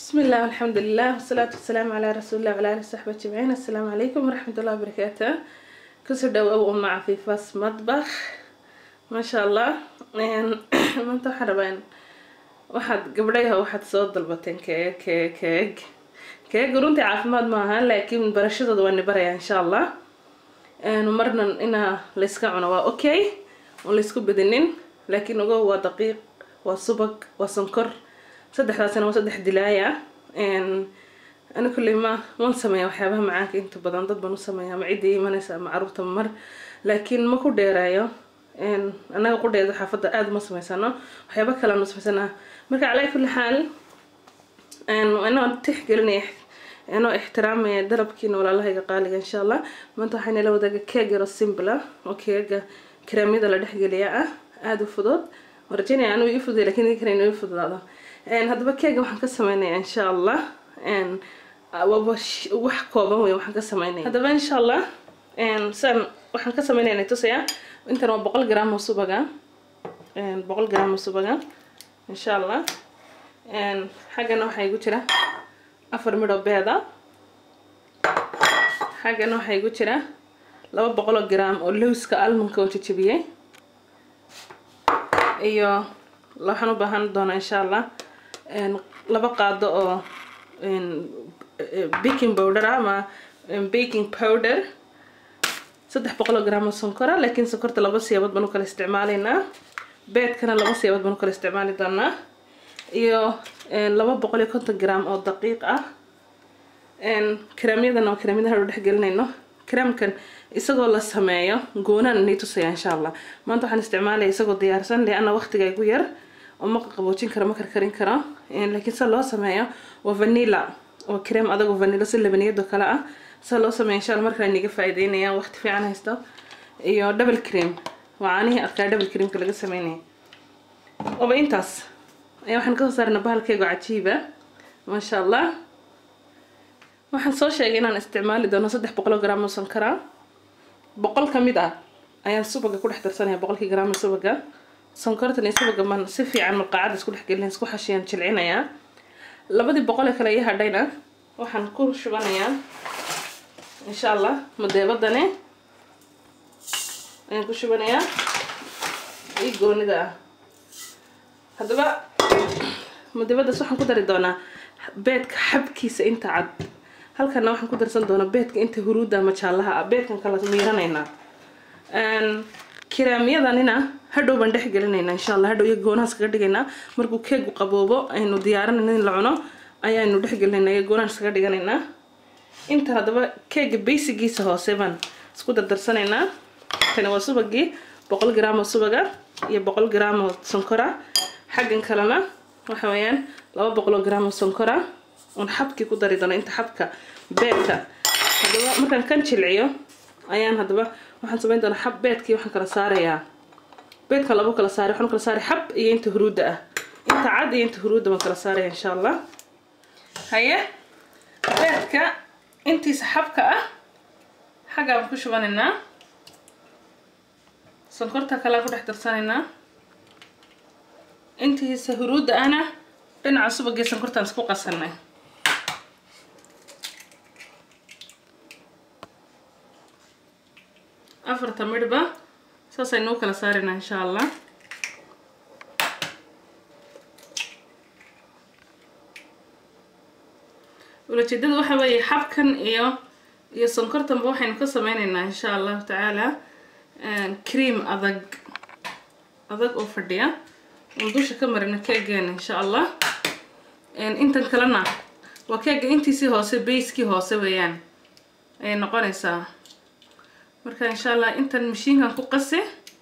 بسم الله والحمد لله والصلاة والسلام على رسول الله وعلى آله وصحبه أجمعين السلام عليكم ورحمة الله وبركاته كسر دو أم عفيفاس مطبخ ما شاء الله ما انتو حربين waxaad gabdhayaha waxaad soo dalbateen keeg keeg keeg keeg runtii caafimaad maaha laakiin barashadooda waa ni baraya insha allah marna inaa layska cuno waa okay oon laysku badinin laakiin ogo waa daqiiq waa subag waa sonkor saddexdaasina waa saddex dilaaya ani kulley ma wan sameeya waxyaabaha macaanka inta badan dad baan u sameeya ama ciddii imanaysa ama caruurta mar laakiin ma ku dheeraayo annaga qudheeda xaafadda aada uma samaysano waxyaaba kale aan u samaysanaa marka calaa kulli xaal inoo tixgelinaya inoo ixtiraamaya dalabkiina walaalahayga qaaliga insha allah maanta waxaa inala wadaaga keeg yaro simbla oo keega karaamyada la dhexgeliya ah aada u fudud waan rajeynaya anuu ii fududay lakin idin kale inuu ii fududaado haddaba keega waxaan ka sameynaya insha allah wax kooban wey waxaan ka sameynaya haddaba insha allah saan waxaan ka sameynaya tusayaa intan waa boqol gram oo subaga boqol gram oo subaga insha allah xaggana waxaa igu jira afar midho beeda xaggana waxaa igu jira laba boqoloo gram oo lowska almonka oo jajabiyey iyo waxaan u baahan doonaa insha allah laba qaado oo baking powder ama baking powder saddex boqoloo gram oo sonkora laakiin sonkorta laba siyaabood baan u kala isticmaalaynaa beedkana laba siyaabood baan u kala isticmaali doonaa iyo laba boqol iyo konton gram oo daqiiq ah karaamyadana waa karaamyadaha u dhexgelinayno karaamkan isagoo la sameeyo goonaan inay tusaya insha allah maanta waxaan isticmaalaya isagoo diyaarsan leanna waqtiga igu yar oo ma qaboojin karo ma karkarin karo laakiin se loo sameeyo waa vanilla waa kareem adagoo vanilla si labaniyado kale ah sa loo sameeya insha alla markale niga faa'iideynaya waqti fiican haysto iyo double cream waa caanihii adkaa double creamka laga sameynaya oba intaas ayaa waxaan kasoo saarna bahalkeego cajiiba maasha allah waxaan soo sheegay inaan isticmaali doono saddex boqoloo gram oo sonkara boqol ka mid ah ayaan subaga ku dhex darsanaya boqolkii gram oo subaga sonkortan iyo subaga man si fiican malqaacada isku dhex gelin isku xashiyaan jilcinayaa labadii boqolee kale ii hadhayna waxaan ku shubanayaa insha allah madeebadani ayaan ku shubanayaa ii goonida ah haddaba madeebadaas waxaan ku dari doonaa beedka xabkiisa inta cad halkana waxaan ku darsan doonaa beedka inta huruudda ama jaallaha ah beedkan kala miiranaynaa kiraamyadanina hadhow baan dhex gelinaynaa insha allah hadhow iyo goonahaas kaga dhigaynaa markuu keegu qaboobo aynu diyaarinayna in la cuno ayaanu dhex gelinaynaa iyo goonahaas kaga dhiganaynaa intan haddaba keega baysigiisa hoose baan isku dardarsanaynaa tani waa subagii boqol gram oo subaga iyo boqol gram oo sonkora xaggan kalena waxa weeyaan laba boqol oo gram oo sonkora oon xabkii ku dari doono inta xabka beedka haddaba markaan kan jilciyo ayaan haddaba waxaan samayn doonaa xab beedkii waxaan kala saarayaa beedka labo kala saaray waxaan kala saaray xab iyo inta huruudda ah inta cad iyo inta huruudda baan kala saaraya insha allah haye beedka intiisa xabka ah xaggaa baan ku shubanaynaa sonkorta kalea ku dhex darsanaynaa intiisa huruudda ahna dhinaca subagii sonkortaan isku qasanay afarta midhba saasaynu u kala saaraynaa insha allah ulajeedada waxa weeye xabkan iyo iyo sonkortanba waxaynu ka sameyneynaa insha allahu tacaala cream adag adag oo fadhiya oon dusha ka marina keegeena insha allah intan kalena waa keega intiisii hoose bayskii hoose weeyaan ayay noqonaysaa marka insha allah intan mashiinkan ku qasi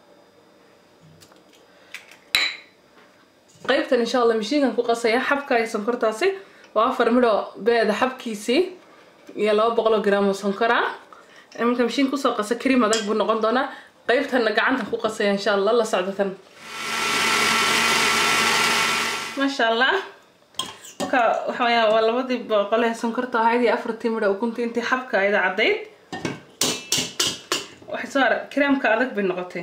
qeybtan insha allah mashiinkan ku qasaya xabka iyo sonkortaasi waa afar midho beeda xabkiisii iyo laba boqoloo gram oo sonkora marka mashiin kusoo qasa cream adag buu noqon doonaa qeybtanna gacantan ku qasaya insha allah la socdotan maasha allah marka waxa weya waa labadii boqolee sonkorta ahayd iyo afartii midho ukuntii intii xabka ayada caddayd waxay soo ara kreamka adag bay noqotay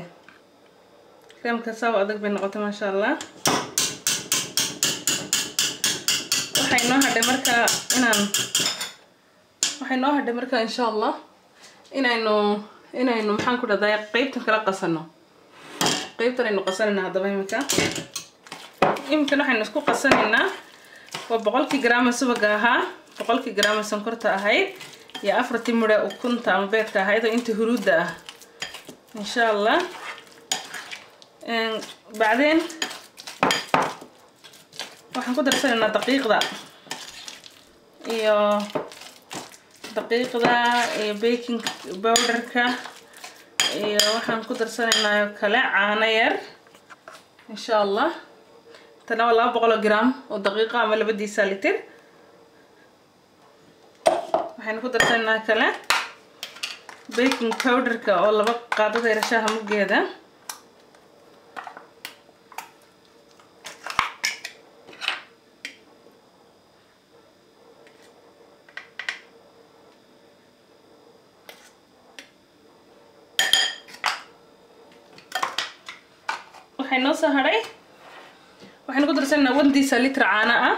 kreamka saawa adag bay noqotay maasha allah waxay noo hadhay markaa inaan waxay noo hadhay markaa insha allah inaynu inaynu maxaan ku dhahdaa qeybtan kala qasano qeybtan aynu qasanayna haddaba iminka iminkan waxaynu isku qasanaynaa waa boqolkii garaama subaga ahaa boqolkii garaama sonkorta ahayd iyo afartii mudhe ukunta ama beedka ahayd oo inta huruudda ah insha allah bacdeen waxaan ku darsanaynaa daqiiqda iyo daqiiqda iyo baking bowderka iyo waxaan ku darsanaynaa kale caano yar insha allah tana waa laba boqoloo gram oo daqiiqa ama labadiisa litir waxaynu ku darsanaynaa kale baking powderka oo laba qaadada yarashaha muggeeda waxay noo soo hadhay waxaynu ku darsanaynaa wandiisa litra caano ah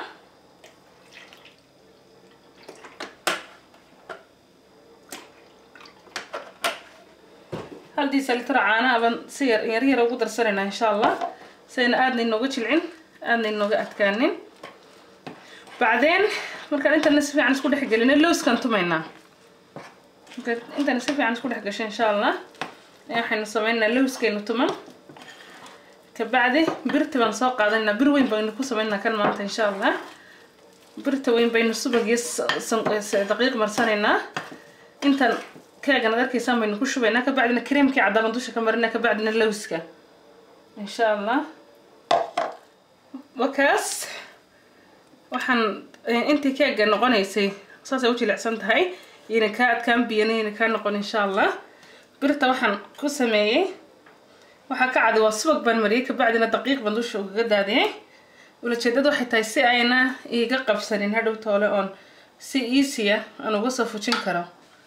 haldiisa litra caano ah baan si yar yar yar ugu darsanaynaa insha allah sayna aadna inooga jilcin aadna inooga adkaanin bacdeen markaan intana si fiican isku dhex gelina lowskaan tumaynaa intana si fiican isku dhex gasho insha allah waxaynu sameynaynaa lowskaynu tuman kabacdi birta baan soo qaadanaynaa bir weyn baynu ku sameynaa kan maanta insha allah birta weyn baynu subag iyo daqiiq marsanaynaa intan keegan ad arkaysaan baynu ku shubaynaa kabacdina kareemkii cadaaban dusha ka marinaa kabacdina lowska insha allah wakaas waxaan intii keega noqonaysay saasay u jilicsan tahay yayna kaa adkaan biyana yayna kaa noqon insha allah birta waxaan ku sameeyey waxaa ka cadi waa subag baan mariyay kabacdina daqiiq baan dusha ugaga daadiyay ulajeedada waxay tahay si ayna iiga qabsanin hadhow toole oon si easya aan uga soo fujin karo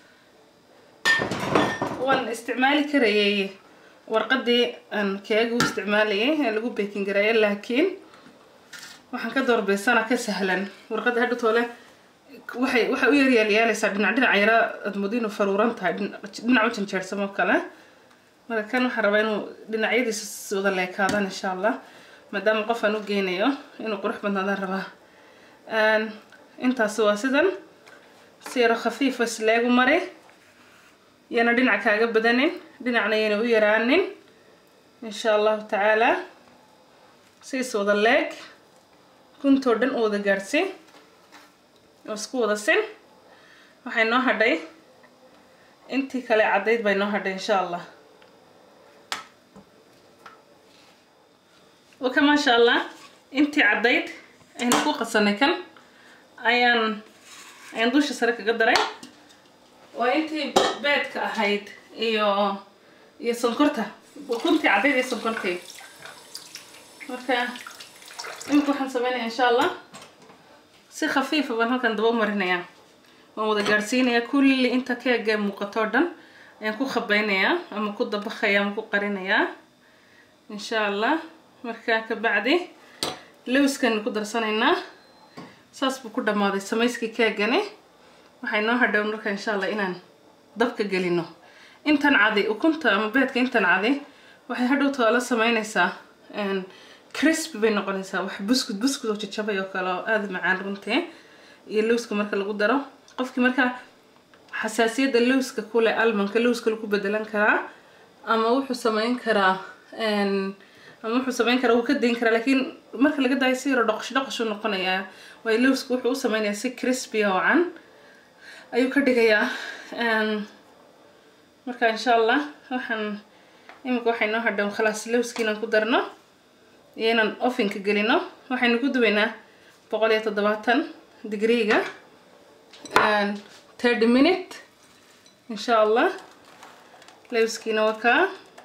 waan isticmaali karayay warqadii aan keega u isticmaalayay ee lagu baking gareeyo laakiin waxaan ka doorbeysanaa ka sahlan warqadda hadhow toole waxay waxay u yaryaalyaalaysaa dhinac dhinac yara aad moodo inuu faruuran tahay dhinac u janjeersamo kale marka kan waxaan rabaa inuu dhinacyadiisa wada leekaadaan insha allah maadaama qof aan u geynayo inuu qurux badnaadaan rabaa intaasi waa sidan si yaro khafiifa isleegu mari yana dhinac kaaga badanin dhinacna yana u yaraanin insha allahu tacaala si is wada leeg guntoo dhan u wada gaadhsi oo isku wada sin waxay noo hadhay intii kale caddayd bay noo hadhay insha allah waka maasha allah intii caddayd aynu ku qasanay kan ayaan ayaan dusha sare kaga daray waa intii beedka ahayd iyo iyo sonkorta ukuntii caddayd iyo sonkortii marka imika waxaan sameynaya insha allah si khafiifa baan halkan daba marinayaa waan wada gaadhsiinayaa kulli inta keega muuqatoo dhan ayaan ku khabaynayaa ama ku dabakaya ama ku qarinayaa insha allah markaa kabacdi lowskanu ku darsanaynaa saas buu ku dhammaaday samayskii keegani waxay noo hadhow marka insha allah inaan dabka gelino intan cadi ukunta ama beedka intan cadi waxay hadhow toala sameynaysaa crisp bay noqonaysaa wax buskud buskud oo jajabay oo kale oo aada macaan runtii iyo lowska marka lagu daro qofkii markaa xasaasiyadda lowska kule almanka lowska lagu bedelan karaa ama wuxuu sameyn karaa ama wuxuu sameyn karaa wuu ka dayn karaa laakiin marka laga daayo si yaro dhoqosh dhoqoshuu noqonayaa waayo lowska wuxuu u sameynayaa si crispy oo can ayuu ka dhigayaa marka insha allah waxaan imika waxay noo hadhow khalaas lowski inaan ku darno iyo inaan ofinka gelino waxaynu ku dubaynaa boqol iyo toddobaatan digriiga thirty minute insha allah lowskiina waa kaa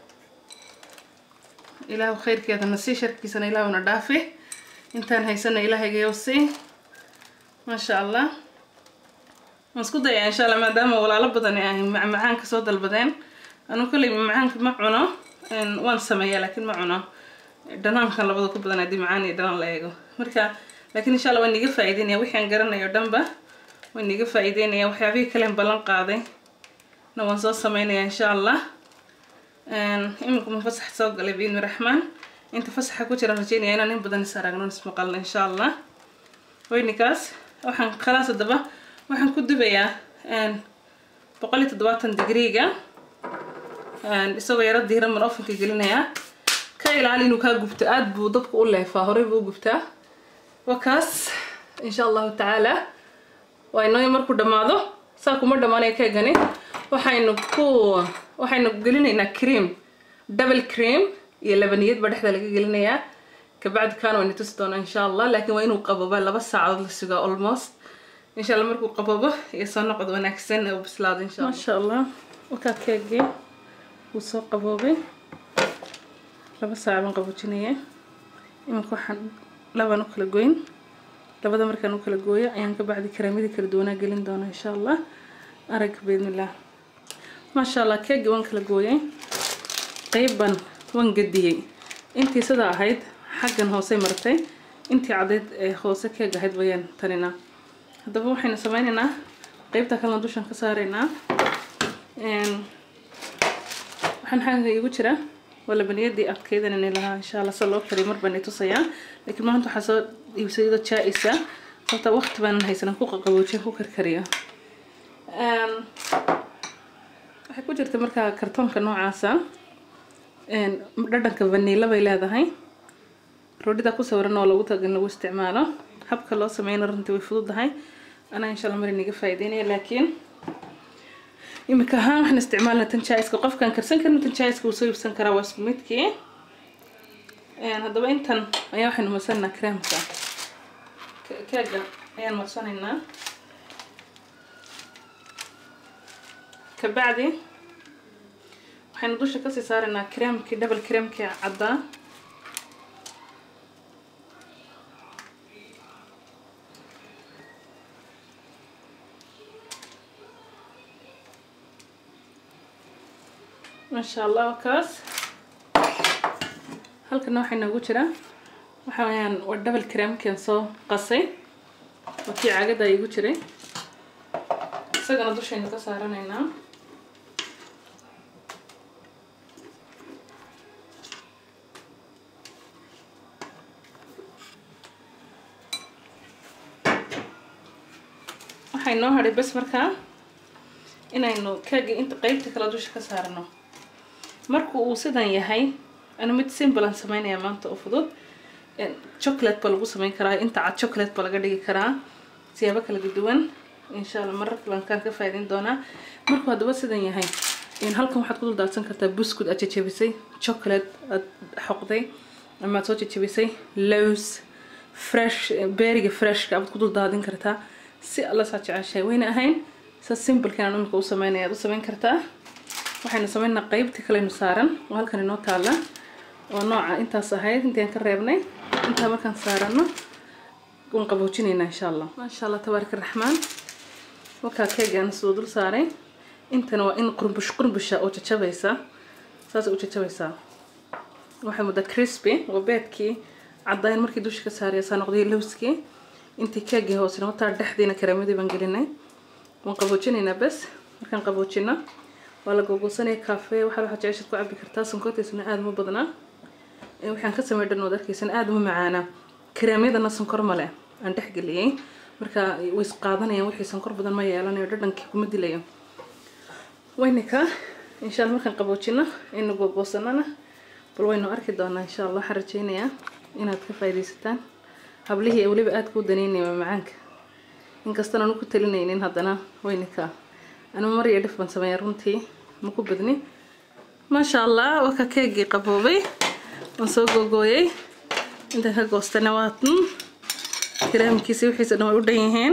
ilaahu khayrkeedana sii sharkiisana ilaahuna dhaafi intaan haysana ilaahaygayow sii maasha allah waan isku dayaa insha allah maadaama walaalo badan ay macmacaanka soo dalbadeen anuu kolley macmacaanka ma cuno waan sameeyaa laakiin ma cuno dhanaankan labada ku badan haddii macaan iyo dhanaan la eego marka laakiin insha allah waan niga faa'iideynaya wixii aan garanayo dhanba waan niga faa'iideynaya waxyaabihii kalen ballan qaaday na waan soo sameynaya insha allah iminku ma fasax soo galay biidni raxmaan inta fasaxa ku jiraan rajeynaya inaan in badan is aragno ismaqalno insha allah weynikaas waxaan khalaas haddaba waxaan ku dubayaa boqol iyo toddobaatan digriiga isagoo yaro diiran man ofanka gelinayaa ka ilaali inuu kaa gubto aada buu dadku u leefaa horey buu u gubtaa waa kaas insha allahu tacaala waa inoo markuu dhammaado saa kuma dhammaanaya keegani waxaynu ku waxaynu gelinaynaa cream double cream iyo labaniyad baa dhexda laga gelinayaa kabacdi kaana wayna tusi doonaa insha allah laakiin waa inuu qabooba laba saacadood la sugaa almost insha allah markuu qaboobo iyo soo noqod wanaagsan oo bislaado insha allah masha allah wakaa keegii wuu soo qaboobay laba saac baan qaboojinaya iminka waxaan labaan u kala goyn labada markaan u kala gooyo ayaan ka bacdi karaamyadii kala duwanaa gelin doona insha allah aragga biidnillah maasha allah keegii waan kala gooyay qeyban waan gadiyey intii sidaa ahayd xaggan hoosey martay intii caddeyd ee hoose keeg ahayd bayaan taninaa haddaba waxaynu sameynaynaa qeybta kalena dushan ka saaraynaa waxaan xagga igu jira waa labaniyadii adkeydanani lahaa insha allah sa loo kariyo mar baan i tusayaa laakiin maanta waxaa soo iibsay iyadoo jaa-isa sababta waqti baanan haysanan ku qaqaboojiya ku karkariyo waxay ku jirta markaa kartoonka noocaasa dhadhanka vaniila bay leedahay roodhida ku sawiran oo lagu taga in lagu isticmaalo habka loo sameyna runtii way fududahay anaa insha allah mari niga faa'iideynaya laakiin imika ahaan waxaan isticmaalna tan jaiska qofkaan karsan karin tan jaiska wuu soo iibsan karaa waa isku midkii haddaba intan ayaa waxaynu marsanaa creamka keega ayaan marsanaynaa kabacdi waxaynu dusha kasii saaraynaa creamkii double creamkii caddaa maasha allah kaas halkana waxaa noogu jira waxa weyaan waa double creamkian soo qasay waa kii caagada igu jiray isagana dushaynu ka saaranaynaa waxay noo hadhay bes markaa inaynu keegii inta qeybta kale dusha ka saarano marku uu sidan yahay anu mid simbalan sameynaya maanta oo fudud chocolate ba lagu sameyn karaa inta cad chocolate ba laga dhigi karaa siyaabo kala duwan insha allah marar kalankaan ka faa'iideyn doonaa markuu haddaba sidan yahay halkan waxaad ku dul daadsan kartaa buskud aad jajabisay chocolate aad xoqday ama aad soo jajabisay lows fresh beeriga freshka aad ku dul daadin kartaa si alla saa jeceshahay wayna ahayn sa simbalkan aan imika u sameynaya aad u sameyn kartaa waxaynu sameynaa qeybtii kaleynu saaran oo halkan inoo taalla oo nooca intaas ahayd intaan ka reebnay intaa markaan saarano waan qaboojinaynaa insha allah maasha allah tabaaraka raxmaan wakaa keegaan soo dul saaray intana waa in qurbush qurbusha oo jajabaysa saasay u jajabaysaa waxay muddaa crispy waa beedkii caddayn markii dusha ka saaraya saa noqday lowskii intii keegii hoosena wataa dhexdiina karaamadii baan gelinay waan qaboojinaynaa bes markaan qaboojino waa la googoosanaya cafe waxaa waxaad jeceshaad ku cabi kartaa sonkortiisana aada uma badnaa waxaan ka samey dhan ood arkaysana aada uma macaana karaamyadana sonkor male aan dhexgeliyey marka way isqaadanayaan wixii sonkor badan ma yeelanayo dhadhankii kuma dilayo waynika insha alla markaan qaboojino aynu googoosanana bal waynu arki doonaa insha allah waxaan rajeynayaa inaad ka faaidaysataan hablihii ee weliba aada kuu daneynaya macaanka inkastaan aanu ku talinaynin haddana waynika anu mar iyo dhif baan sameeya runtii ma ku badni maasha allah waa ka keegii qaboobay waan soo googooyay intaan ka goostana waatan karaamkiisa wixiisa dhan way u dhan yihiin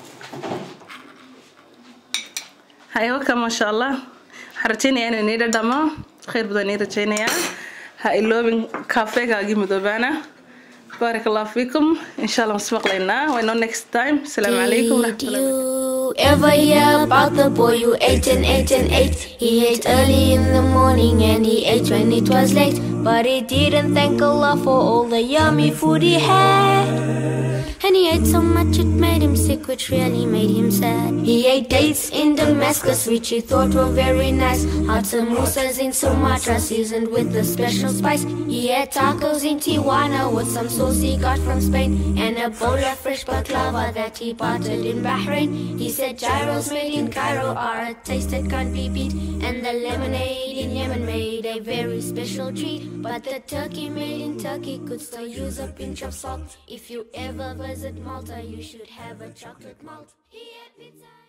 hayawaka maasha allah waxaan rajeynayaa inuu inii dhadhamo khayr badan inii rajeynayaa ha iloobin kaafeegaagii midoobaana بارك الله فيكم إن شاء الله مسمقلنا وإنه next time السلام عليكم ورحمة Did الله you ever hear about the boy who ate and ate and ate? He ate early in the morning and he ate when it was late. But he didn't thank Allah for all the yummy food he had. And he ate so much it made him sick, which really made him sad. He ate dates in Damascus, which he thought were very nice. Hot samosas in Sumatra, seasoned with a special spice. He had tacos in Tijuana with some sauce he got from Spain. And a bowl of fresh baklava that he bartered in Bahrain. He said gyros made in Cairo are a taste that can't be beat. And the lemonade in Yemen made a very special treat. But the turkey made in Turkey could still use a pinch of salt. If you ever visit Malta, you should have a chocolate malt. He had pizza.